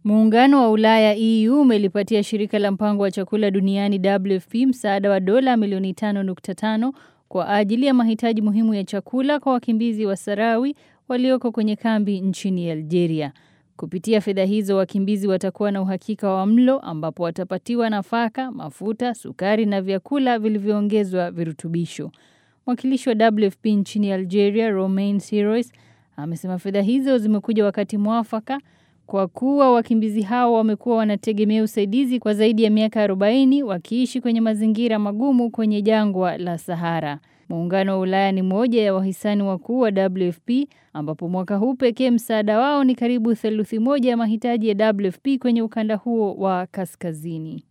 Muungano wa Ulaya EU umelipatia shirika la mpango wa chakula duniani WFP msaada wa dola milioni 5.5 kwa ajili ya mahitaji muhimu ya chakula kwa wakimbizi wa Sarawi walioko kwenye kambi nchini Algeria. Kupitia fedha hizo wakimbizi watakuwa na uhakika wa mlo ambapo watapatiwa nafaka, mafuta, sukari na vyakula vilivyoongezwa virutubisho. Mwakilishi wa WFP nchini Algeria, Romain Sirois, amesema fedha hizo zimekuja wakati mwafaka kwa kuwa wakimbizi hao wamekuwa wanategemea usaidizi kwa zaidi ya miaka 40 wakiishi kwenye mazingira magumu kwenye jangwa la Sahara. Muungano wa Ulaya ni moja ya wahisani wakuu wa WFP ambapo mwaka huu pekee msaada wao ni karibu theluthi moja ya mahitaji ya WFP kwenye ukanda huo wa kaskazini.